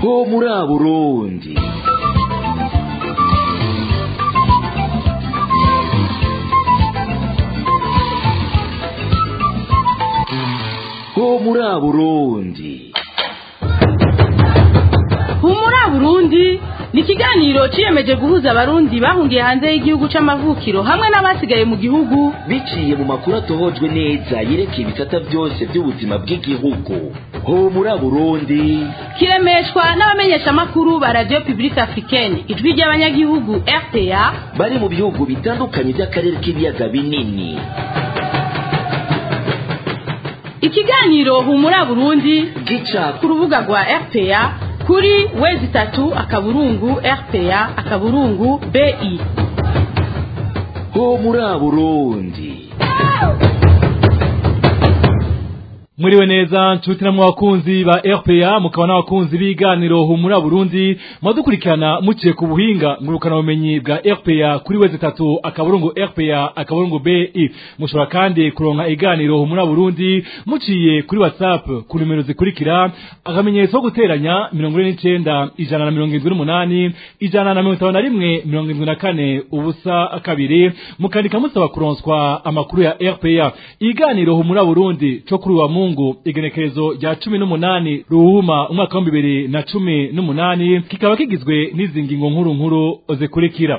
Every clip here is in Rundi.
ho muri burundi ho muri burundi humura burundi ni ikiganiro ciyemeje guhuza abarundi bahungiye hanze y'igihugu c'amavukiro hamwe n'abasigaye mu gihugu biciye mu makuru atohojwe neza yerekeye ibisata byose by'ubuzima bw'igihugu ho muri burundi kiremeshwa n'abamenyeshamakuru ba radio publique africaine ijwi ry'abanyagihugu rpa bari mu bihugu bitandukanye by'akarere k'ibiyaga binini ikiganiro humura burundi gica ku rubuga rwa rpa kuri wezi itatu akaburungu rpa akaburungu bi ho muri burundi Mwiriwe neza nshuti namwe abakunzi ba RPA mukaba n'abakunzi b'iganiro humura Burundi mwadukurikirana muciye ku buhinga ngurukana bumenyi bwa RPA kuri weze tatu akaburungu RPA akaburungu BI mushobora kandi kuronka iganiro humura Burundi muciye kuri WhatsApp ku numero zikurikira akamenyetso ko guteranya 49 ijana na mirongo irindwi n'umunani ijana na mirongo itanu na rimwe mirongo irindwi na kane ubusa kabiri mukandika musaba kuronswa amakuru ya RPA iganiro humura Burundi co kuri wa Mungu igenekerezo rya cumi n'umunani ruhuma umwaka w'ibihumbi bibiri na cumi n'umunani kikaba kigizwe n'izi ngingo nkuru nkuru zikurikira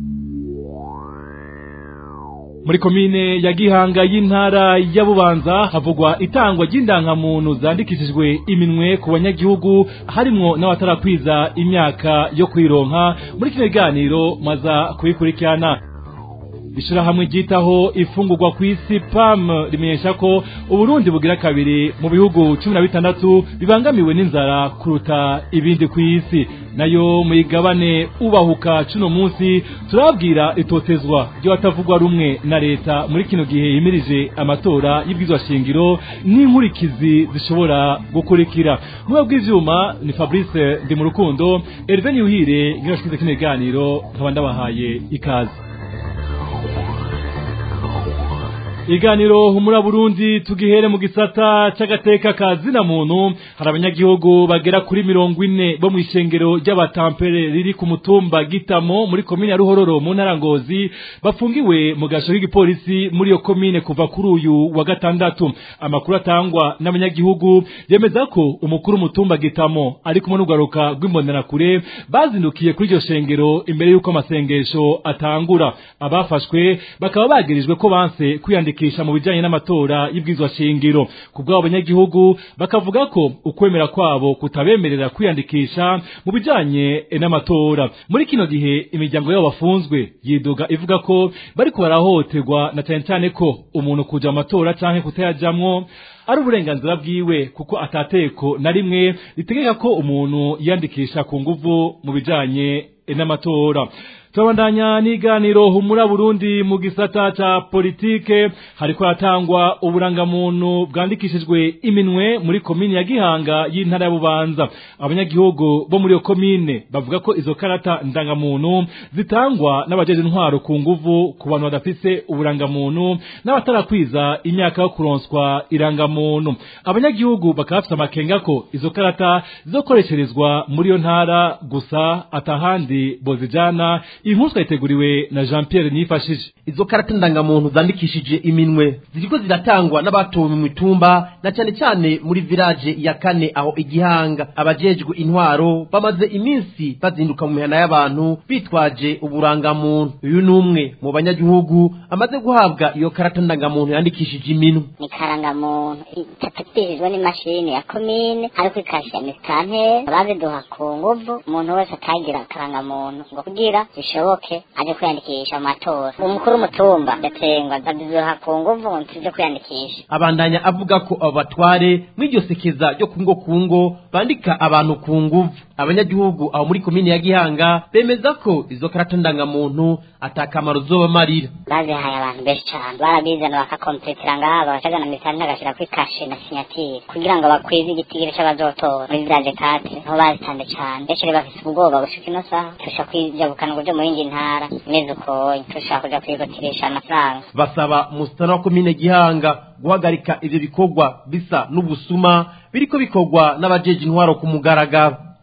muri komine ya gihanga y'intara ya bubanza havugwa itangwa ry'indangamuntu zandikishijwe iminwe ku banyagihugu harimwo n'abatarakwiza imyaka yo kwironka muri kino kiganiro maza kubikurikirana ishirahamwe ryitaho ifungurwa ku isi pam rimenyesha ko uburundi bugira kabiri mu bihugu cumi na bitandatu bibangamiwe n'inzara kuruta ibindi ku isi nayo muyigabane ubahuka cuno munsi turababwira itotezwa ry'abatavugwa rumwe na leta muri kino gihe yimirije amatora y'ibwizwa shingiro n'inkurikizi zishobora gukurikira mu bw'ivyuma ni fabrice ndi mu rukundo herve niyuhire ngirashikize kino kiganiro nkaba ndabahaye ikaze iganiro humura Burundi tugihere mu gisata c'agateka ka zina muntu hari abanyagihugu bagera kuri mirongo ine bo mw'ishengero ry'abatampere riri ku mutumba Gitamo muri komine ya Ruhororo mu ntara Ngozi bafungiwe mu gasho k'igipolisi muri iyo komine kuva kuri uyu wa gatandatu amakuru atangwa n'abanyagihugu yemeza ko umukuru mutumba Gitamo ari kumwe n'ugaruka rw'imbonerakure bazindukiye kuri iryo shengero imbere y'uko amasengesho atangura abafashwe bakaba bagirijwe ko banse kwiyandika kwiyandikisha mu bijanye n'amatora y'ibwizwa shingiro kubw'abo abanyagihugu bakavuga ko ukwemera kwabo kutabemerera kwiyandikisha mu bijanye n'amatora muri kino gihe imiryango yabo bafunzwe yidoga ivuga ko bariko barahohoterwa na cyane cyane ko umuntu kuja mu matora canke kutayajamwo ari uburenganzira bwiwe kuko atateko na rimwe ritegeka ko umuntu yiyandikisha ku nguvu mu bijanye n'amatora turabandanya n'iganiro humura Burundi mu gisata ca politike hariko hatangwa uburangamuntu bwandikishijwe iminwe muri komine ya Gihanga y'intara ya Bubanza abanyagihugu bo muri iyo komine bavuga ko izo karata ndangamuntu zitangwa n'abajeje intwaro ku nguvu ku bantu badafise uburangamuntu n'abatarakwiza imyaka yo kuronswa irangamuntu abanyagihugu bakaba bafise amakenga ko izo karata zizokoresherezwa muri iyo ntara gusa atahandi bozijana inkuru twayiteguriwe na Jean Pierre Nifashije izo karata ndangamuntu zandikishije iminwe ziriko ziratangwa n'abatowe mu mitumba na cyane cyane muri village ya kane aho igihanga abajejwe intwaro bamaze iminsi bazinduka mu mihana y'abantu bitwaje uburangamuntu uyu ni umwe mu banyagihugu amaze guhabwa iyo karata ndangamuntu yandikishije iminwe ni karangamuntu itafatishijwe n'imashini ya komine ariko ikasha misitanteri baziduha ku nguvu umuntu wese atagira karangamuntu ngo kugira bishoboke aje kwiyandikisha mu matora umukuru w'umutumba yatsengwa baziduha ku nguvu ngo ntituje kwiyandikisha abandanya avuga ko abo batware mw'iryo sekeza ryo kungo kungo bandika abantu ku nguvu abanyagihugu aho muri komine ya gihanga bemeza ko izo karata ndangamuntu atakamaro zobamarira bazihaye abantu benshi cyane barabizana bakakompletera ngaha bagacagana misitanteri agashira kuri kashe na sinyatire kugira ngo bakwize igitigiri c'abazotora muri village kate niho bazitanze cane benshi rero bafise ubwoba gushika ino saha turusha kwijabukana uburyo mu yindi ntara imeze ukoye turashaka kuja kwigotirisha amafaranga basaba umusitani wa komine gihanga guhagarika ivyo bikorwa bisa n'ubusuma biriko bikorwa n'abajeje intwaro ku mugaragaro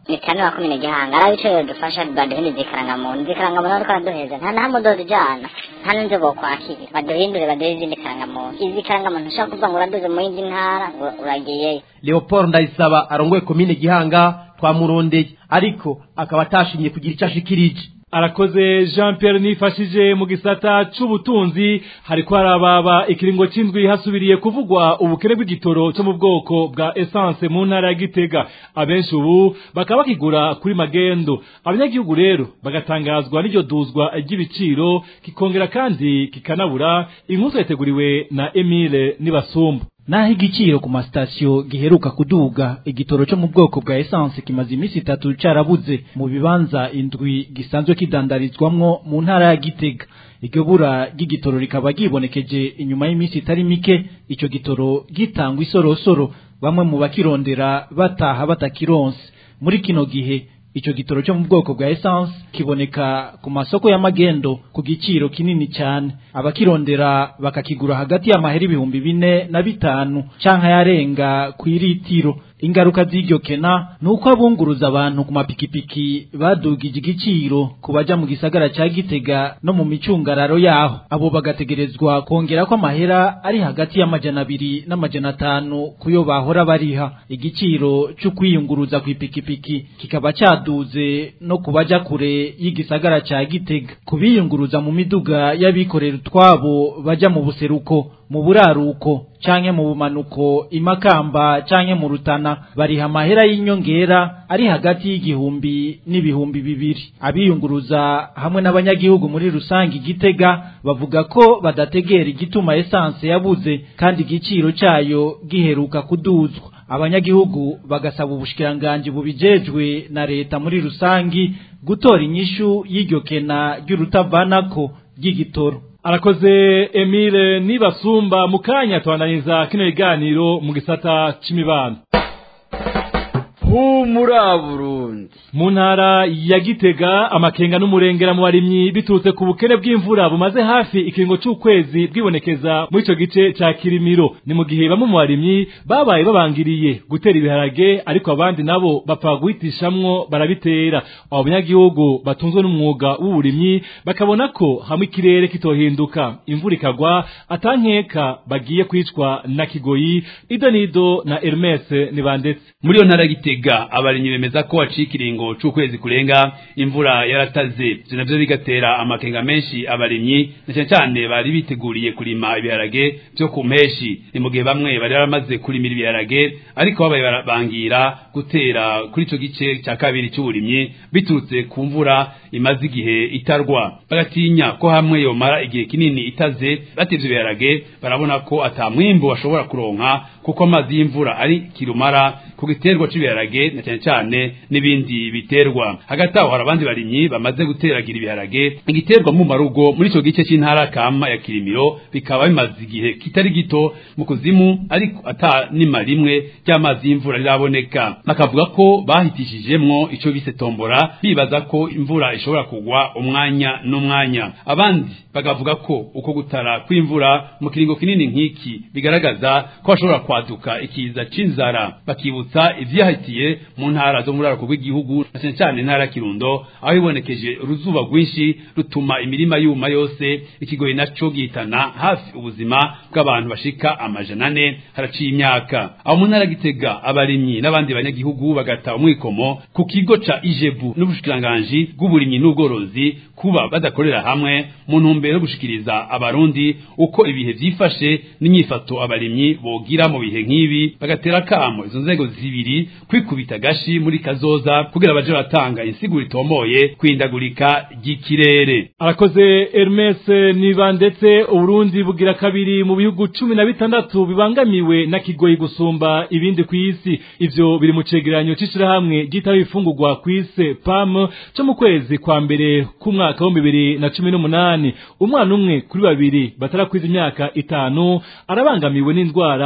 mitano wa komine gihanga arabe ico yodufasha baduhindure ikarangamuntu zikarangamuntu ariko araduheza nta na hamwe udozijana nta n'inzu bokwakira baduhindure baduhe izindi karangamuntu izi karangamuntu ushobora kuvuga ngo uraduze mu yindi ntara ngo uragiyeyo leopold ndayisaba arongoye komine gihanga twamurondeye ariko akaba atashimye kugira icyo ashikirije arakoze jean pierre nifashije mu gisata c'ubutunzi hariko harababa ikiringo c'indwi hasubiriye kuvugwa ubukene bw'igitoro cyo mu bwoko bwa essence mu ntara ya gitega abenshi ubu bakaba bakigura kuri magendo abanyagihugu rero bagatangazwa n'iryo duzwa ry'ibiciro kikongera kandi kikanabura inkuru yateguriwe na emile nibasumba naho igiciro ku masitasiyo giheruka kuduga igitoro cyo mu bwoko bwa essence kimaze iminsi itatu carabuze mu bibanza indwi gisanzwe kidandarizwamwo mu ntara ya gitega iryo bura ry'igitoro rikaba ryibonekeje inyuma y'iminsi itari mike ico gitoro gitangwa isorosoro bamwe mu bakirondera bataha batakironse muri kino gihe ico gitoro cyo mu bwoko bwa essence kiboneka ku masoko y'amagendo ku giciro kinini cyane abakirondera bakakigura hagati y'amahera ibihumbi bine na bitanu canke yarenga ku iritiro ingaruka z'iryo kena nuko abunguruza abantu ku mapikipiki badugije igiciro ku baja mu gisagara ca Gitega no mu micungararo yaho abo bagategerezwa kongera ko amahera ari hagati y'amajana abiri n'amajana atanu kuyo bahora bariha igiciro cyo kwiyunguruza ku ipikipiki kikaba caduze no ku baja kure y'igisagara ca Gitega kubiyunguruza mu miduga y'abikorera utwabo baja mu buseruko mu buraruko canke mu bumanuko imakamba canke mu rutana bariha amahera y'inyongera ari hagati y'igihumbi n'ibihumbi bibiri abiyunguruza hamwe n'abanyagihugu muri rusange igitega bavuga ko badategera igituma essence yabuze kandi igiciro cayo giheruka kuduzwa abanyagihugu bagasaba ubushikiranganji bubijejwe na leta muri rusangi gutora inyishu y'iryo kena ry'urutavanako ry'igitoro arakoze emile nibasumba mu kanya tubandaniza kino kiganiro mu gisata c'imibano humura burundi mu ntara ya gitega amakenga n'umurengera mu barimyi biturutse ku bukene bw'imvura bumaze hafi ikiringo c'ukwezi bwibonekeza muri ico gice ca kirimiro ni mu gihe bamwe mu barimyi babaye babangiriye gutera ibiharage ariko abandi nabo bapfa guhitishamwo barabitera abo banyagihugu batunzwe n'umwuga w'uburimyi bakabona ko hamwe ikirere kitohinduka imvura ikagwa atankeka bagiye kwicwa na kigoyi idonido na Hermes nibandetse muri iyo ntara ya gitega abarimyi bemeza ko haciye ikiringo c'ukwezi kurenga imvura yarataze ivyo navyo bigatera amakenga menshi abarimyi na cane cane bari biteguriye kurima ibiharage vyo ku mpeshi ni mu gihe bamwe bari baramaze kurimira ibiharage ariko babaye barabangira gutera kuri ico gice ca kabiri c'uburimyi biturutse ku mvura imaze igihe itarwa bagatinya ko hamwe yomara igihe kinini itaze batevye ibiharage barabona ko ata mwimbu bashobora kuronka kuko amazi y'imvura ari kirumara ku giterwa c'ibiharage na cyane cyane n'ibindi biterwa hagati aho hari abandi barimyi bamaze guteragira ibiharage igiterwa mu marugo muri ico gice c'intara kama ya kirimiro bikaba bimaze igihe kitari gito mu kuzimu ariko ata nima rimwe ry'amazi y'imvura riraboneka bakavuga ko bahitishijemwo ico bise tombora bibaza ko imvura ishobora kugwa umwanya n'umwanya abandi bakavuga ko uko gutara kw'imvura mu kiringo kinini nk'iki bigaragaza ko hashobora kwaduka ikiza c'inzara bakibutsa ivyahitiye mu ntara zo muri arako rw'igihugu na cyane cyane intara ya Kirundo aho ibonekeje uruzuba rwinshi rutuma imirima yuma yose ikigoyi naco gihitana hafi ubuzima bw'abantu bashika amajana ane haraciye imyaka aho mu ntara gitega abarimyi n'abandi banyagihugu bagata umwikomo ku kigo ca ijebu n'ubushikiranganji bw'uburimyi n'ubworozi kuba badakorera hamwe mu ntumbero yo gushikiriza abarundi uko ibihe vyifashe n'inyifato abarimyi bogira mu bihe nk'ibi bagatera kamo izo nzego zibiri kwikubita gashi muri kazoza kugira baje batanga insiguro itomoye kwindagurika ry'ikirere arakoze Hermes niba ndetse uburundi bugira kabiri mu bihugu cumi na bitandatu bibangamiwe na kigoyi gusumba ibindi ku isi ivyo biri mu cegeranyo c'ishirahamwe ryitaho ifungurwa ku isi pam co mu kwezi kwa mbere k'umwaka wa bibiri na cumi n'umunani umwana umwe kuri babiri batarakwiza imyaka itanu arabangamiwe n'indwara zo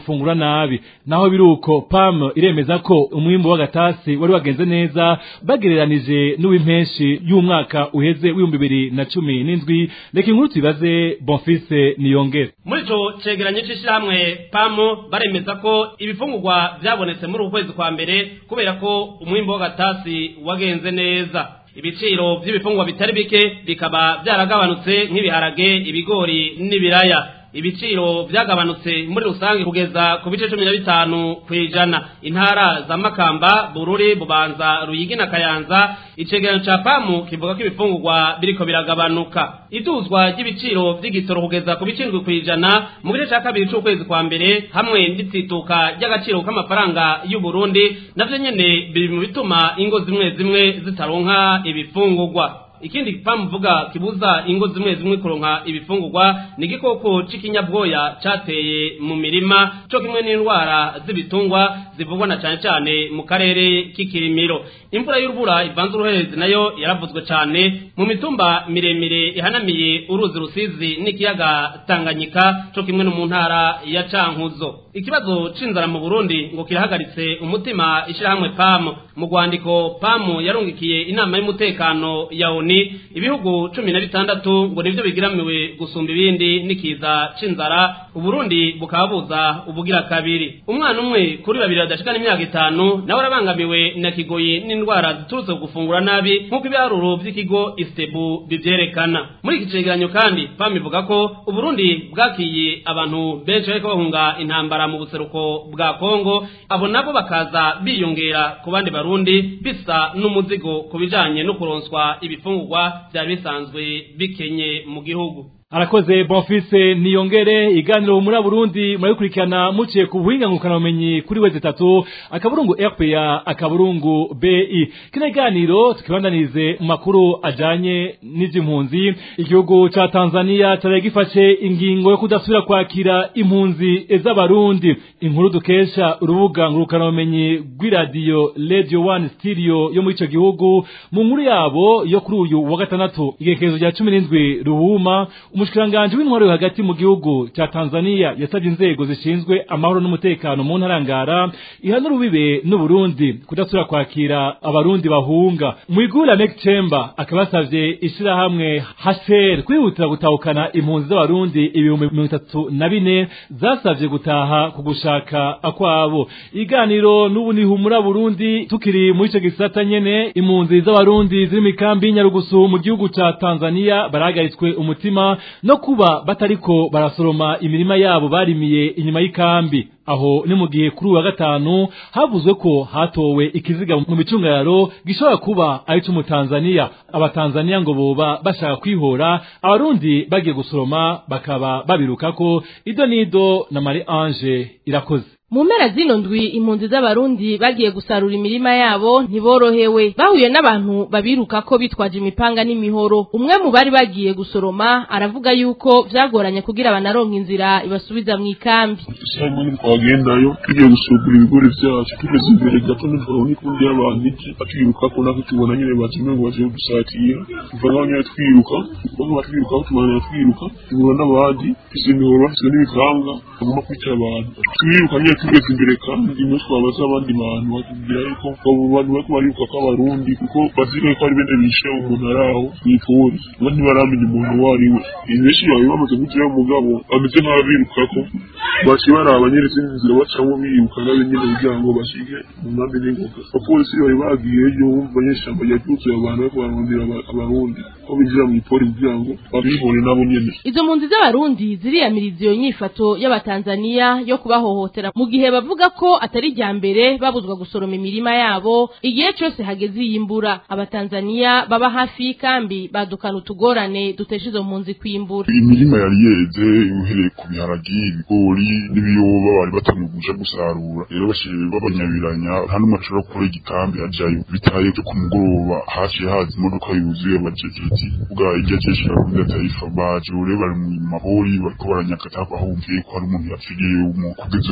gufungura nabi naho biruko PAM iremeza ko umwimbo w'agatasi wari wagenze neza bagereranije n'uw'impenshi y'umwaka uheze w'ibihumbi bibiri na cumi n'indwi reka inkuru tubibaze Bonfise Niyongere muri ico cegeranyo c'ishirahamwe pamu baremeza ko ibifungurwa vyabonetse muri uku kwezi kwa mbere kubera ko umwimbo w'agatasi wagenze neza ibiciro vy'ibifungurwa bitari bike bikaba vyaragabanutse nk'ibiharage ibigori n'ibiraya ibiciro vyagabanutse muri rusange kugeza ku bice cumi na bitanu kw'ijana intara za makamba bururi bubanza ruyigi na kayanza icegeranyo ca pamu kivuga ko ibifungurwa biriko biragabanuka iduzwa ry'ibiciro vy'igitoro kugeza ku bice indwi kw'ijana mu gice ca kabiri c'ukwezi kwa mbere hamwe n'itituka ry'agaciro k'amafaranga y'u Burundi navyo nyene biri mu bituma ingo zimwe zimwe zitaronka ibifungurwa ikindi pamuvuga kibuza ingo zimwe zimwe kuronka ibifungurwa ni igikoko c'ikinyabwoya cateye mu mirima co kimwe n'indwara z'ibitungwa zivugwa na cane cane mu karere k'ikirimiro imvura y'urubura ivanze uruherezi nayo yaravuzwe cane mu mitumba miremire ihanamiye uruzi rusizi n'ikiyaga tanganyika co kimwe no mu ntara ya cankuzo ikibazo c'inzara mu burundi ngo kirahagaritse umutima ishirahamwe pamu mu rwandiko pamu yarungikiye inama y'umutekano ya oni ibihugu cumi na bitandatu ngo nivyo bigiramiwe gusumba ibindi n'ikiza c'inzara uburundi bukaba buza ubugira kabiri umwana umwe kuri babiri badashikana imyaka itanu nawe arabangamiwe na kigoyi n'indwara ziturutse ku gufungura nabi nk'uko ibiharuro vy'ikigo istebu bivyerekana muri iki cegeranyo kandi pamu ivuga ko uburundi bwakiye abantu benshi bariko bahunga intambara mu buseruko bwa kongo abo nabo bakaza biyongera ku bandi barundi bisa n'umuzigo ku bijanye no kuronswa ibifungurwa vyari bisanzwe bikenye mu gihugu arakoze bonfise niyongere iganiro muri Burundi murabikurikirana muciye ku buhinga ngukana bumenyi kuri wezi tatu akaburungu RPA akaburungu BI kino iganiro tukibandanize mu makuru ajanye n'ivy'impunzi igihugu ca Tanzania cari gifashe ingingo yo kudasubira kwakira impunzi z'abarundi inkuru dukesha urubuga ngurukana bumenyi rw'iradiyo Radio 1 Stereo yo muri ico gihugu mu nkuru yabo yo kuri uyu wa gatandatu igekezo rya 17 ruhuma umushikiranganji w'intwaro yo hagati mu gihugu ca Tanzania yasabye inzego zishinzwe amahoro n'umutekano mu ntarangara ihana urubibe n'Uburundi kudasubira kwakira abarundi bahunga Mwigula Mek Chamber akabasavye ishirahamwe HCR kwihutira gutahukana impunzi z'abarundi ibihumbi mirongo itatu na bine zasavye gutaha ku gushaka akwabo iganiro n'ubu ni humura Burundi tukiri muri ico gisata nyene impunzi z'abarundi ziri mu kambi y'Inyarugusu mu gihugu ca Tanzania barahagaritswe umutima no kuba batariko barasoroma imirima yabo barimiye inyuma y'ikambi aho ni mu gihe kuri uwa gatanu havuzwe ko hatowe ikiziga mu micungararo gishobora kuba ari cy'umutanzaniya abatanzaniya ngo boba bashaka kwihora abarundi bagiye gusoroma bakaba babirukako ido nido na Marie Ange irakoze mu mpera zino ndwi impunzi z'abarundi bagiye gusarura imirima yabo ntiborohewe bahuye n'abantu babiruka ko bitwaje imipanga n'imihoro umwe mu bari bagiye gusoroma aravuga yuko vyagoranye kugira banaronka inzira ibasubiza mu ikambi Simon twagendayo tugiye gusugura ibigori vyacu tugeze imbere gato nijoro n'ikundi y'abantu iki atuyiruka ko nako tubona nyene bazimwe ngo baje dusatira tuva ngaho nyene twiruka bamwe batwiruka aho tubana twiruka tubura n'abandi izo mihoro bafise n'ibivanga bagomba kwica abantu twiruka nyene tugeze imbere kandi imwe twabaza abandi bantu batubwira yuko abo bantu bariko bariruka ko abarundi kuko bazira ko ari bene bishe umuntu ari aho mw'ipori bo ntibaramenya umuntu uwo ari we benshi bawe bamaze gutirayo umugabo bameze nk'ababirukako baciye baraba nyene izindi nzira bacamwo biruka nabo nyene kugira ngo bashike mu nkambi n'ingoga abapolisi bari bagiyeyo bumva nyene ishamba ryaryuzuye abantu bariko bararondera aba- abarundi ko binjira mw'ipori kugira ngo babibone nabo nyene izo mpunzi z'abarundi ziriyamiriza iyo nyifato y'abatanzaniya yo kubahohotera mu gihe bavuga ko atari irya mbere babuzwa gusoroma imirima yabo igihe cyose hageze iyimbura abatanzaniya baba hafi y'ikambi badukana utugorane dutesha izo mpunzi kwimbura imirima yari yeze uhereye ku biharagi ibigori n'ibiyoba bari batangiye kuja gusarura rero bashiye babanyabiranya nta n'umwe ashobora gukora igikambi ajayo bitaye byo ku mugoroba haciye haza imodoka yuzuye abajejeti bwa irya jeshi la Rwanda taifa baje rero bari mu mabori bariko baranyakata bahumviye ko hari umuntu yapfiriye umu kugeza impunzi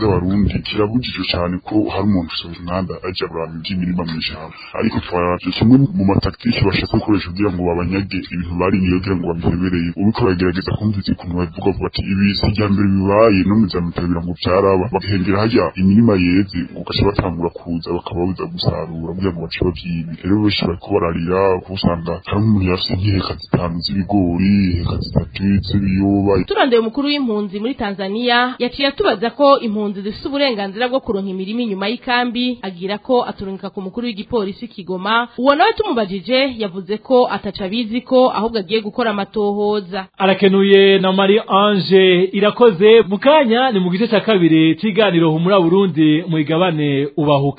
z'abarundi kirabujijwe cyane ko hari umuntu usoza umwanda ajya kuraba iby'imirima mu ishyamba ariko twaravye kimwe mu mataktiki bashaka gukoresha kugira ngo babanyage ibintu bariniye kugira ngo babihebereye ubiko bagerageza kumviza ukuntu bavuga ngo bati ibi si irya mbere bibaye no mu zamutera ngo byaraba bagahengera hajya imirima yeze ugaca batangura kuza bakababuza gusarura kugira ngo bace babyibi rero benshi bariko bararira kuko usanga hari umuntu yafise nk'iheka zitanu z'ibigori iheka zitatu z'ibiyoba turondeye umukuru w'impunzi muri Tanzania yaciye atubaza ko impunzi zifite uburenganzira bwo kuronka imirima inyuma y'ikambi agira ko aturungika ku mukuru w'igipolisi Kigoma uwo nawe tumubajije yavuze ko ataca abizi ko ahubwo agiye gukora amatohoza arakenuye na Marie Ange irakoze mu kanya ni mu gice cya kabiri cy'iganiro humura Burundi mu igabane ubahuka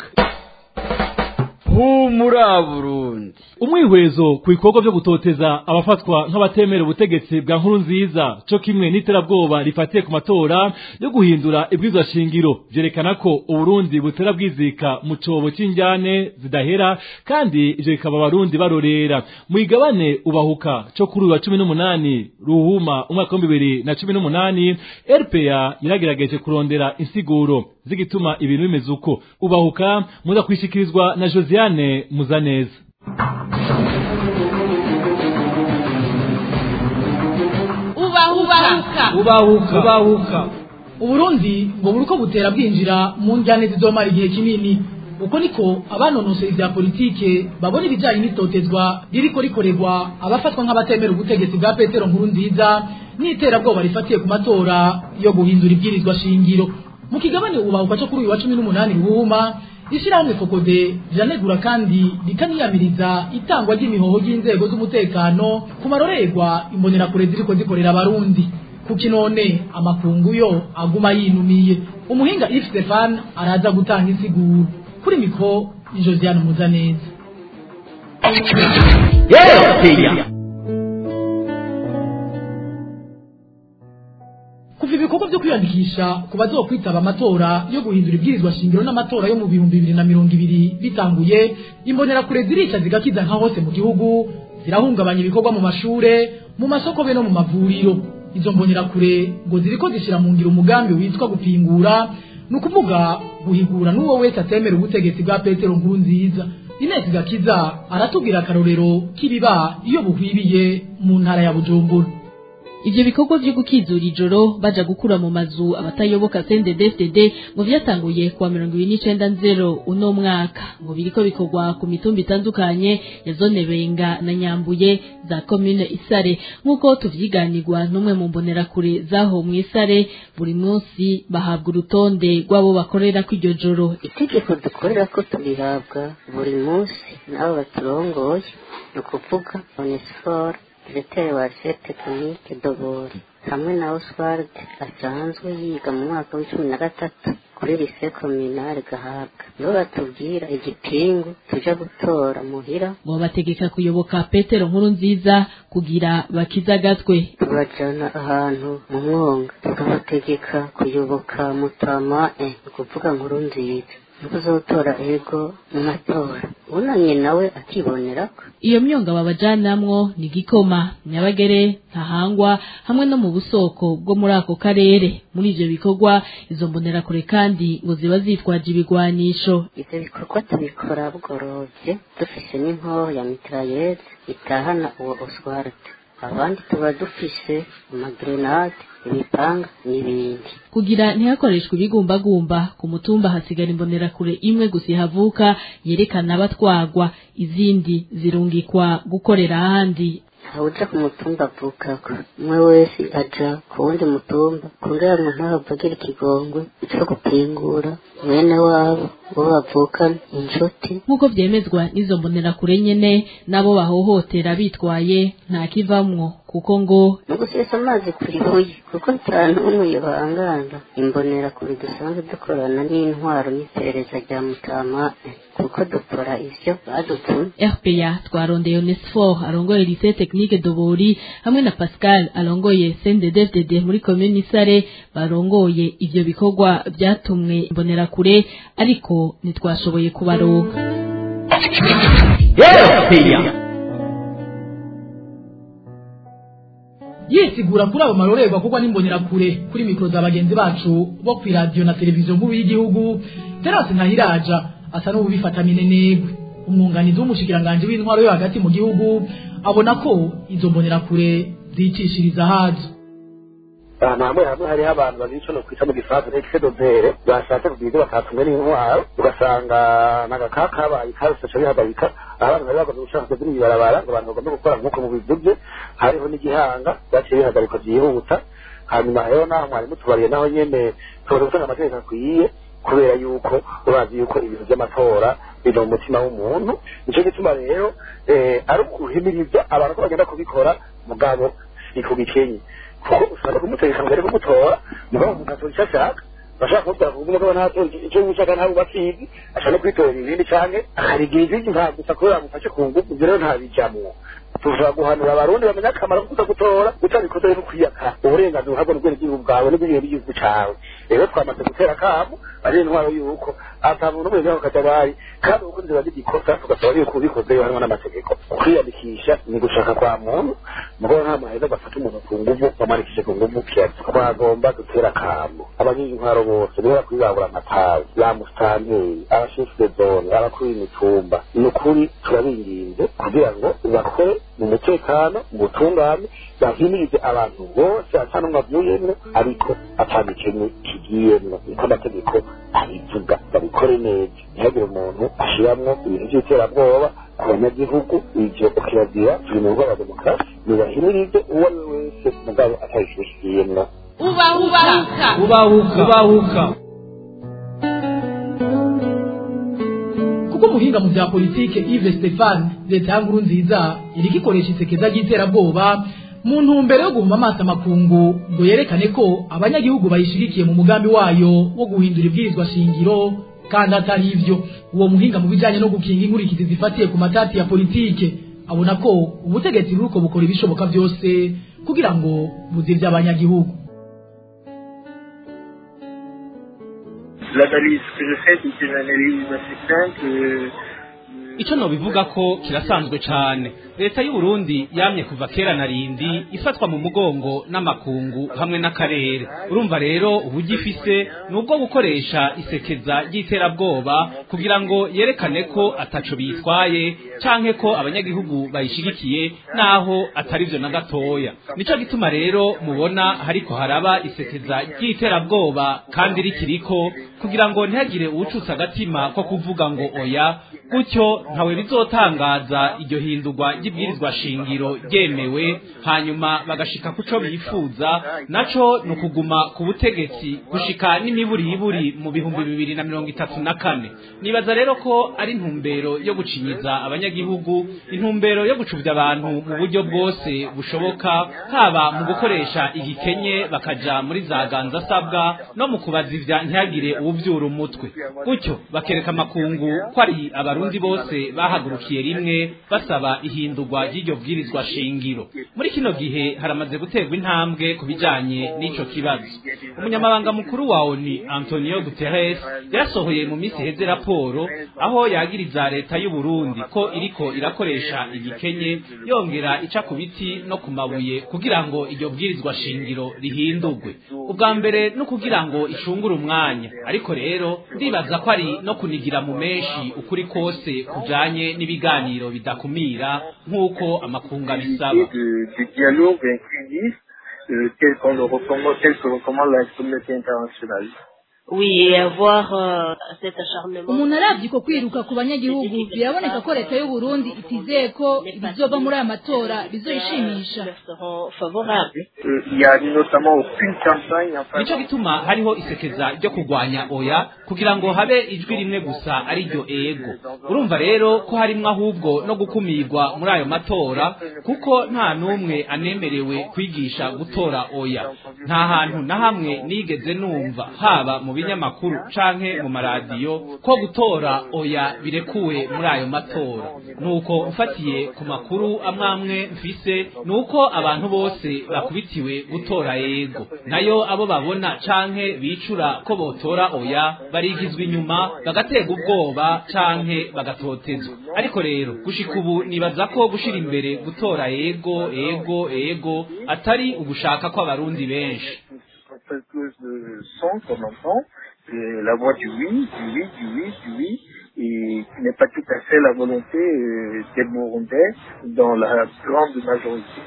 humura Burundi umwihwezo ku bikorwa byo gutoteza abafatwa nk'abatemera ubutegetsi bwa nkuru nziza cyo kimwe n'iterabwoba rifatiye ku matora yo guhindura ibwirizwa shingiro byerekana ko uburundi butera bwizika mu cobo cy'injyane zidahera kandi ivyo bikaba abarundi barorera mu igabane ubahuka cyo kuri uyu wa cumi n'umunani ruhuma umwaka w'ibihumbi bibiri na cumi n'umunani rpa yaragerageje kurondera insiguro z'igituma ibintu bimeze uko ubahuka muza kwishikirizwa na josiane muzaneza ubahuka ubahuka ubahuka uburundi ngo buri uko butera bwinjira mu njyane zizomara igihe kinini uko niko abanonosoye ibya politike babona ibijyanye n'itotezwa ririko rikorerwa abafatwa nk'abatemera ubutegetsi bwa petero nkuru nziza n'iterabwoba rifatiye ku matora yo guhindura ibwirizwa shingiro mu kigabane ubahuka cyo kuri uyu wa cumi n'umunani ruhuma ishyirahamwe fokode riranegura kandi rikaniyamiriza itangwa ry'imihoho ry'inzego z'umutekano ku marorerwa imbonerakure ziriko zikorera abarundi kuki none amakungu yo aguma yinumiye umuhinga if stefan araza gutanga insiguro kuri mikro josiane muzaneza kuva ibikorwa byo kwiyandikisha ku bazokwitaba amatora yo guhindura ibwirizwa shingiro n'amatora yo mu bihumbi bibiri na mirongo ibiri bitanguye imbonerakure zirica zigakiza nka hose mu gihugu zirahungabanya ibikorwa mu mashure mu masoko be no mu mavuriro izo mbonerakure ngo ziriko zishira mu ngiro umugambi witwa gupingura ni ukuvuga guhigura n'uwo wese atemera ubutegetsi bwa petero nkuru nziza inesi gakiza aratubwira akarorero k'ibiba iyo buhwibiye mu ntara ya bujumbura ivyo bikorwa vyo gukizura ijoro baja gukura mu mazu abatayoboka CNDD-FDD ngo vyatanguye kuwa mirongo ibiri n'icenda nzero uno mwaka ngo biriko bikorwa ku mitumba itandukanye ya zone Benga na Nyambuye za commune Isare nk'uko tuvyiganirwa n'umwe mu mbonerakure zaho mu Isare buri munsi bahabwa urutonde rw'abo bakorera kw'iryo joro itegeko dukorera ko turihabwa buri munsi n'abo baturongoye ni ukuvuga onesiforo diregiteri wa resepe tekinike dobori hamwe na oswald asanzwe yiga mu mwaka w'icumi na gatatu kuri lise kominari gahabwa nibo batubwira igipingu tuja gutora muhira ngo bategeka kuyoboka petero nkuru nziza kugira bakizagatwe tubajana ahantu mu mwonga tukabategeka kuyoboka mutama e ni ukuvuga nkuru nziza uzotora ego mu matora unanye nawe akibonerako iyo myonga babajanamwo ni gikoma nyabagere ntahangwa hamwe no mu busoko bwo muri ako karere muri ivyo bikorwa izo mbonerakure kandi ngo ziba zitwaje ibigwanisho ivyo bikorwa tubikora bugorovye dufise n'inkoho ya mitrayeze itahana uwo oswald abandi tuba dufise amagrenade imipanga n'ibindi kugira ntihakoreshwe ibigumbagumba ku mutumba hasigara imbonerakure imwe gusa ihavuka yerekana abatwagwa izindi zirungikwa gukorera ahandi ntawuja ku mutumba avukako umwe wese aja ku wundi mutumba kugira ngo ntahava agira ikigongwe co gupingura mwene wabo bo bavukana inshuti nk'uko vyemezwa n'izo mbonerakure nyene n'abo bahohotera bitwaye nta kivamwo kuko ngo ni ugusesa amazi kuri buye kuko nta n'umwe yohangana imbonera kure dusanzwe dukorana n'intwaro n'iperereza rya mutama kuko dukora ivyo badutumye rpa twarondeye onesfor arongoye lycée technique dobori hamwe na pascal arongoye cnddfdd muri komini sare barongoye ivyo bikorwa vyatumwe imbonerakure ariko ntitwashoboye kubaronka yisigura kuri abo marorerwa kuko n'imbonerakure kuri mikoro za bagenzi bacu bo ku iradiyo na televiziyo nkuru y'igihugu terasi ntahiraja asa n'ubifata minenegwe umwunganizi w'umushikiranganji w'intwaro yo hagati mu gihugu abona ko izo mbonerakure zicishiriza hazo ahantu hamwe hamwe hariho abantu babiri ico nokwita mu gifaransa n'excès d'odeur bashatse kugira ibyo batatumwe n'intwaro ugasanga n'agakaka kabaye karuse ca bihagarika abantu bari bagombye gushaka kugira ibarabara ngo abantu bagombe gukora nk'uko mubivuze hariho n'igihanga byaciye bihagarikwa vyihuta hanyuma rero naho mwari mutubariye naho nyene tumaze gutanga amategeko akwiye kubera yuko urazi yuko ibintu vy'amatora biri mu mutima w'umuntu nico gituma rero ari ukuhimiriza abantu ko bagenda kubikora mugabo ni ku gikenye kuko ushobora kumutegeka mbere kumutora mugabo umuntu atora icyo ashaka bashaka kumutwara kuvuga mugabo ntatora icyo yishaka ntabwo bakizi ashaka no kwitorera ibindi canke akarigira izindi nta gusa kubera amufashe ku ngufu ivyo rero ntabijamwo tushobora guhanura abarundi bamenya akamaro ko kuza gutora utabikoze no kwiyaka uburenganzira uhabwa n'ubwenegihugu bwawe n'ubwigenge bw'igihugu cawe rero twamaze gutera akamu ari intwaro yuko ata muntu n'umwe yaho kajagari kandi uko nzira z'igikosa tugasaba yuko ubikoze harimo n'amategeko kwiyandikisha ni gushaka kwa muntu mugabo nta maheza gafata umuntu ku nguvu bamwandikishe ku nguvu kiyazi twagomba gutera akamu abanyizi intwaro bose niba kwibabura amatabi ba musitanteri abashefu de zone abakuru b'imitumba ni ukuri turabinginze kugira ngo bakore mu mutekano mu butungane bahimirize abantu bose ata n'umwe avuyemwo ariko ata gikene kigiyemwo niko amategeko abivuga babikore neza ntihagire umuntu ashiramwo ibintu by'iterabwoba ku banyagihugu ivyo kirazira turi mu rugo rwa demokarasi nibahimirize uwo ari we wese mugabo atabishishikiyemwo ubahuka ubahuka ubahuka kuko umuhinga mu bya politike Yves Stefan leta ya nkuru nziza iriko ikoresha isekeza ry'iterabwoba mu ntumbero yo guhuma amaso amakungu ngo yerekane ko abanyagihugu bayishigikiye mu mugambi wayo wo guhindura ibwirizwa shingiro kandi atari ivyo uwo muhinga mu bijanye no gukinga inkurikizi zifatiye ku matati ya politike abona ko ubutegetsi buruko bukora ibishoboka byose kugira ngo buzivye abanyagihugu L'analyse que je fais, c'est une analyse assez simple. icyo nobivuga ko kirasanzwe cyane leta y'u Burundi yamye kuva kera na rindi ifatwa mu mugongo n'amakungu hamwe n'akarere urumva rero uburyo ifise ni ubwo gukoresha isekeza ry'iterabwoba kugira ngo yerekane ko ataco bitwaye canke ko abanyagihugu bayishigikiye naho atari vyo na gatoya nico gituma rero mubona hariko haraba isekeza ry'iterabwoba kandi rikiriko kugira ngo ntihagire uwucutse agatima ko kuvuga ngo oya gutyo ntawe bizotangaza iryo hindurwa ry'ibwirizwa shingiro ryemewe hanyuma bagashika kuco bifuza naco ni ukuguma ku butegetsi gushika n'imiburiburi mu bihumbi bibiri na mirongo itatu na kane nibaza rero ko ari intumbero yo gucinyiza abanyagihugu intumbero yo gucubya abantu mu buryo bwose bushoboka haba mu gukoresha igikenye bakaja muri za ganza asabwa no mu kubazivya ntihagire uwuvyura umutwe gutyo bakereka amakungu ko ari abarundi bose bahagurukiye rimwe basaba ihindurwa ry'iryo bwirizwa shingiro muri kino gihe haramaze guterwa intambwe ku bijanye n'ico kibazo umunyamabanga mukuru wa ONU Antonio Guterres yarasohoye mu minsi heze raporo aho yagiriza leta y'u Burundi ko iriko irakoresha igikenye yongera ica ku biti no ku mabuye kugira ngo iryo bwirizwa shingiro rihindurwe ubwa mbere no kugira ngo ishungure umwanya ariko rero ndibaza ko ari no kunigira mu menshi ukuri kose kujanye n'ibiganiro bidakumira nk'uko amakunga bisaba de dialogue inclusif euh, tel qu'on le recommande, tel que recommande la communauté internationale. Oui, et avoir euh, cet acharnement. umuntu aravye ko kwiruka ku banyagihugu biraboneka ko leta y'u Burundi itizeye ko ibizova muri aya matora bizoyishimisha seront favorables. Euh, il y a notamment aucune campagne en faveur nico gituma hariho isekeza ryo kurwanya oya kugira ngo habe ijwi rimwe gusa ari ryo ego urumva rero ko harimwo ahubwo no gukumirwa muri ayo matora kuko nta n'umwe anemerewe kwigisha gutora oya nta hantu na hamwe nigeze numva haba mu binyamakuru canke mu maradiyo ko gutora oya birekuwe muri ayo matora nuko mfatiye ku makuru amwamwe mfise nuko abantu bose bakubitiwe gutora yego nayo abo babona canke bicura ko botora oya barigizwa inyuma bagaterwa ubwoba canke bagatotezwa ariko rero gushika ubu nibaza ko gushira imbere gutora yego ego ego atari ugushaka kw'abarundi benshi fait plus de son qu'on entend, euh, la voix du oui, du oui, du oui, du oui, et qui n'est pas tout à fait la volonté euh, des Burundais dans la grande majorité.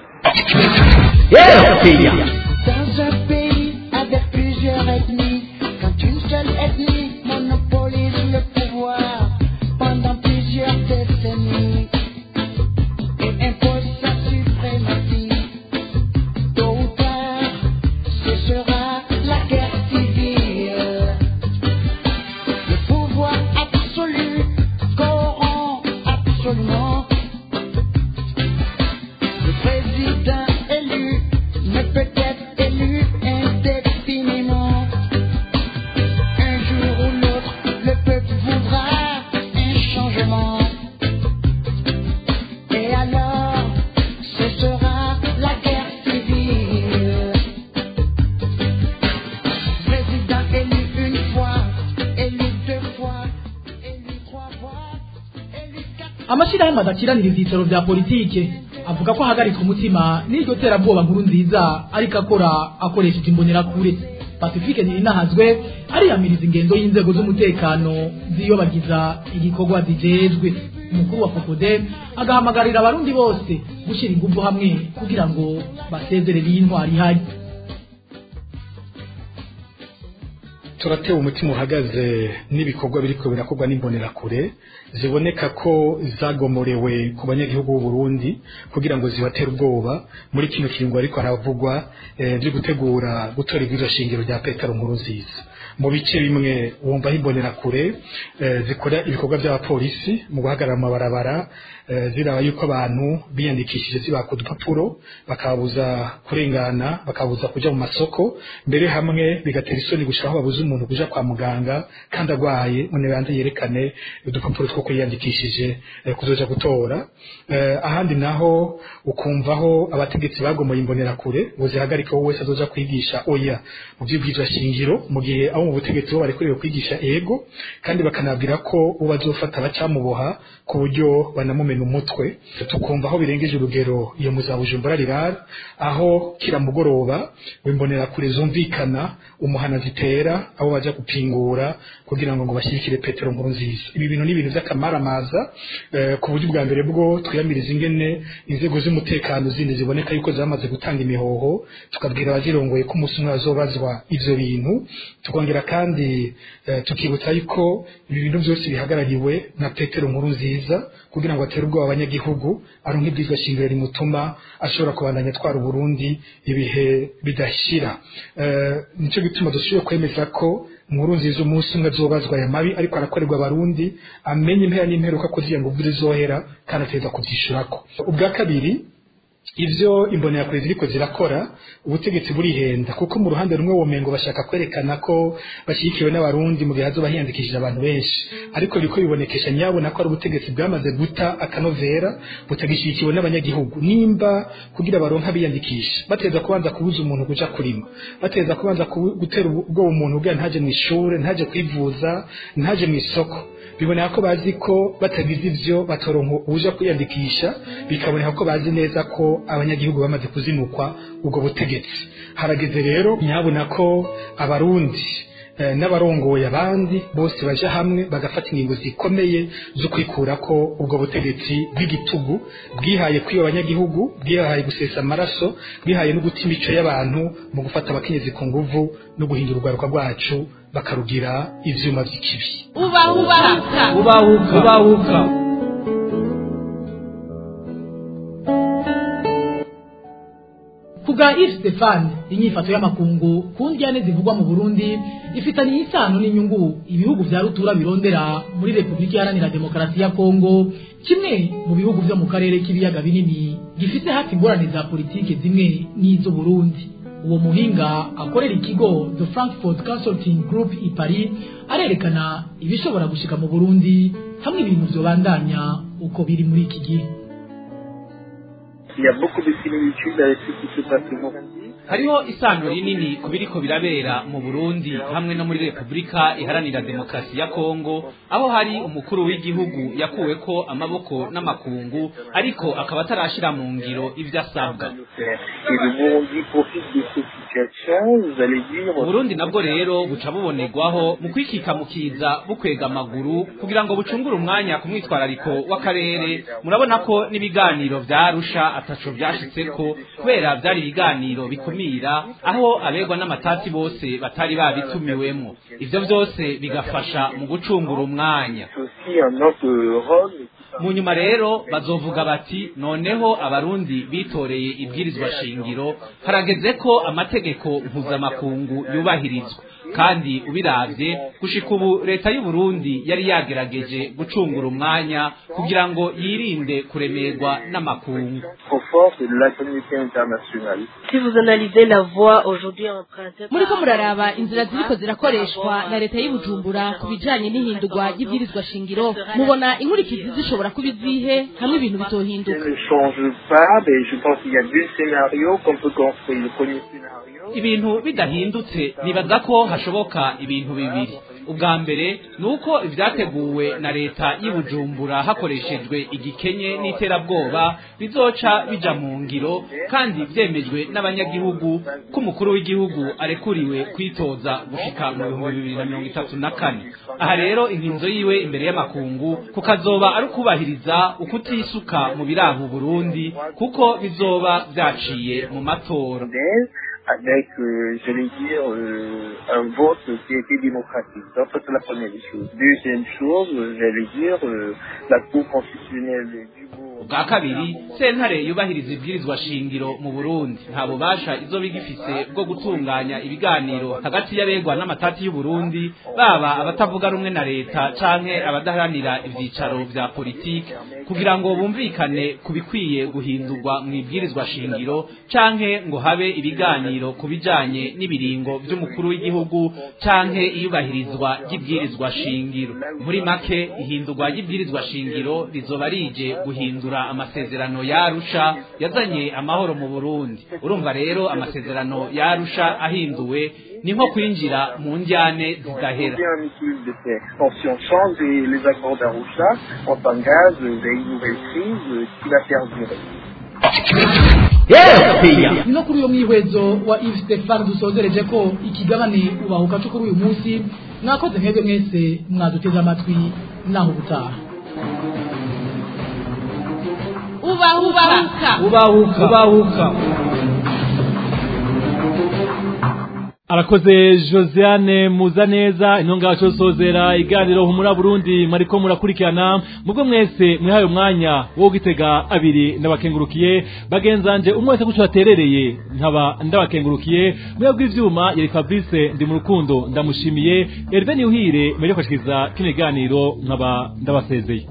Dans un pays avec plusieurs ethnies, quand une seule ethnie monopolise le pouvoir pendant plusieurs décennies et impose sa suprématie, tôt ou tard, ce sera la guerre civile. Le pouvoir absolu corrompt absolument. Le président élu ne peut être élu indéfiniment. Un jour ou l'autre, le peuple voudra un changement. Et alors, ce sera la guerre civile. Président élu une fois, élu deux fois, élu trois fois, élu quatre amashyirahamwe adakiranira ibyicaro bya politike avuga ko ahagaritswe umutima n'iryo terabwoba nkuru nziza ariko akora akoresheje imbonerakure pacifique ntirinahazwe ariyamiriza ingendo y'inzego z'umutekano ziyobagiza igikorwa zijejwe umukuru wa fokode agahamagarira abarundi bose gushyira ingufu hamwe kugira ngo basezerere iyi ntwari ihari turatewe umutima uhagaze n'ibikorwa biriko birakorwa n'imbonerakure ziboneka ko zagomorewe ku banyagihugu b'u Burundi kugira ngo zibatere ubwoba muri kino kiringo ariko haravugwa eh, byo gutegura gutora ibwirizwa shingiro rya Petero Nkurunziza mu bice bimwe wumva imbonerakure eh, zikora ibikorwa by'abapolisi mu guhagarara mu mabarabara eh, ziraba yuko abantu biyandikishije zibaka udupapuro bakabuza kurengana bakabuza kuja mu masoko mbere hamwe bigatera isoni gushaka babuza umuntu kuja kwa muganga kandi agwaye none banze yerekane udupapuro two kwiyandikishije eh, kuzoja gutora eh, ahandi naho ukumvaho abategetsi bagomoye imbonerakure ngo zihagarike wowe wese azoja kwigisha oya mu by'ubwizwa shingiro mu gihe abo mu butegetsi bo barekorewe kwigisha ego kandi bakanabwira ko uwo bazofata bacamuboha ku buryo banamumena umutwe tukumva aho birengeje urugero iyo mu za bujumbura rirara aho kira mugoroba wimbonerakure zumvikana umuhana zitera abo baja gupingura kugira ngo ngo bashyigikire petero nkuru nziza ibi bintu ni ibintu by'akamaramaza eh, ku buryo bwa mbere bwo twiyamiriza ingene inzego z'umutekano zindi ziboneka yuko zamaze gutanga imihoho tukabwira abazirongoye ko umunsi umwe bazobazwa ivyo bintu tukongera kandi eh, tukibutsa yuko ibi bintu byose bihagarariwe na petero nkuru nziza kugira ngo atere ubwoba abanyagihugu aronke ibyizwa shingiro rimutuma ashobora kubandanya atwara uburundi ibihe bidashira eh, nico gituma dushoboye kwemeza ko nkuru nziza umunsi umwe azobazwa aya mabi ariko arakorerwa abarundi amenye impera n'imperuka ko ziya ngo zizohera kandi ateza kuvyishurako ubwa kabiri ivyo imbonerakure ziriko zirakora ubutegetsi burihenda kuko mu ruhande rumwe womengo bashaka kwerekana ko bashyigikiwe n'abarundi mu gihe hazoba hiyandikishije abantu benshi ariko biriko bibonekesha nyabona ko ari ubutegetsi bwamaze guta akanovera butagishyigikiwe n'abanyagihugu nimba kugira baronke abiyandikisha bateza kubanza kubuza umuntu kuja kurima bateza kubanza kubu- gutera ubwoba umuntu kugira ntaje mu ishure ntaje kwivuza ntaje mu isoko biboneka ko bazi ko batagize ivyo batoronka uja kwiyandikisha bikaboneka ko bazi neza ko abanyagihugu bamaze kuzinukwa ubwo butegetsi harageze rero nyabona ko abarundi eh, n'abarongoye abandi bose baja hamwe bagafata ingingo zikomeye zo kwikura ko ubwo butegetsi bw'igitugu bwihaye kwiba abanyagihugu bwihaye gusesa amaraso bwihaye no guta imico y'abantu mu gufata abakenyezi ku nguvu no guhindura urwaruka rwacu bakarugira ivyuma vy'ikibi ubahuka ubahuka ubahuka kubwa Yves Stefan inyifato y'amakungu ku njyane zivugwa mu Burundi ifitanye isano n'inyungu ibihugu vya rutura birondera muri Republika Iharanira Demokarasi ya Kongo kimwe mu bihugu vyo mu karere k'ibiyaga binini gifite hafi ingorane za politike zimwe n'izo Burundi uwo muhinga akorera ikigo the frankfurt consulting group i paris arerekana ibishobora gushika mu burundi hamwe ibintu vyobandanya uko biri muri iki gihe Il y a beaucoup de similitudes avec ce qui se passe au Burundi. hariho isano rinini ku biriko birabera mu burundi hamwe no muri repubulika iharanira demokarasi ya kongo aho hari umukuru w'igihugu yakuweko amaboko n'amakungu ariko akaba atarashira mu ngiro ivyo asabwa Et le Burundi profite de cette situation, vous allez dire... uburundi nabwo rero buca bubonerwaho mu kwikika mu kiza bukwega amaguru kugira ngo bucungure umwanya ku mwitwarariko w'akarere murabona ko n'ibiganiro vyarusha ataco vyashitseko kubera vyari ibiganiro bikumira aho abegwa n'amatati bose batari babitumiwemwo ivyo vyose bigafasha mu gucungura umwanya aussi un autre rôle mu nyuma rero bazovuga bati noneho abarundi bitoreye ibwirizwa shingiro harageze ko amategeko mpuzamakungu yubahirizwa kandi ubiravye gushika ubu leta y'u Burundi yari yagerageje gucungura umwanya kugira ngo yirinde kuremerwa n'amakungu trop forte de la communauté internationale. Si vous analysez la voie aujourd'hui empruntée muri ko muraraba inzira ziriko zirakoreshwa na leta y'ubujumbura ku bijanye n'ihindurwa ry'ibwirizwa shingiro mubona inkurikizi zishobora kuba izihe hamwe ibintu bitohinduka Ça ne change pas, mais je pense qu'il y a deux scénarios qu'on peut construire. Le premier scénario, ibintu bidahindutse nibaza ko hashoboka ibintu bibiri ubwa mbere ni uko ibyateguwe na leta y'ubujumbura hakoreshejwe igikenye n'iterabwoba bizoca bija mu ngiro kandi vyemejwe n'abanyagihugu ko umukuru w'igihugu arekuriwe kwitoza gushika mu bihumbi bibiri na mirongo itatu na kane aha rero inkinzo yiwe imbere y'amakungu kukazoba ari ukubahiriza ukutisuka mu biranga uburundi kuko bizoba vyaciye mu matora avec, euh, je vais dire, euh, un vote qui a été démocratique. Donc, ça, c'est la première des choses. Deuxième chose, euh, j'allais dire, euh, la Cour constitutionnelle du bwa kabiri sentare yubahiriza ibwirizwa shingiro mu burundi nta bubasha izoba igifise bwo gutunganya ibiganiro hagati y'abegwa n'amatati y'uburundi baba abatavuga rumwe na leta canke abadaharanira ivyicaro vya politiki kugira ngo bumvikane ku bikwiye guhindurwa mu ibwirizwa shingiro canke ngo habe ibiganiro ku bijanye n'ibiringo vy'umukuru w'igihugu canke iyubahirizwa ry'ibwirizwa shingiro muri make ihindurwa ry'ibwirizwa shingiro rizoba rije guhindura amasezerano yarusha yazanye amahoro mu Burundi urumva rero amasezerano yarusha ahinduwe ni nko kwinjira mu njyane zidahera bien un équilibre de paix. Donc, si on change les, les accords d'Arusha, on s'engage vers une nouvelle crise euh, qui va perdurer. ni no kuri uyo mwihwezo wa Yves Stefan dusozereje ko ikigabane ubahuka cyo kuri uyu munsi mwakoze mwebwe mwese mwaduteze amatwi naho ubutaha ubahuka ubahuka ubahuka arakoze josiane muzaneza intunga sozera iganiro humura burundi mariko murakurikirana mubwo mwese mwihaye umwanya wo gitega abiri ndabakengurukiye bagenzanje umwe wese guco yaterereye nkaba ndabakengurukiye mwe bw'ivyuma yari fabrice ndi mu rukundo ndamushimiye herve niuhire mbere yo kwashikiriza kino kiganiro nkaba ndabasezeye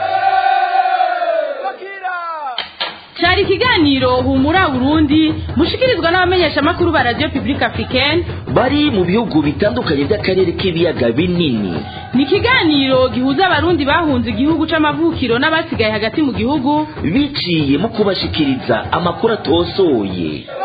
cyari ikiganiro humura burundi mushikirizwa n'abamenyeshamakuru ba radiyo pibulike afurikeni bari mu bihugu bitandukanye by'akarere k'ibiyaga binini ni ikiganiro gihuza abarundi bahunze igihugu c'amavukiro n'abasigaye hagati mu gihugu biciye mu kubashikiriza amakuru atosoye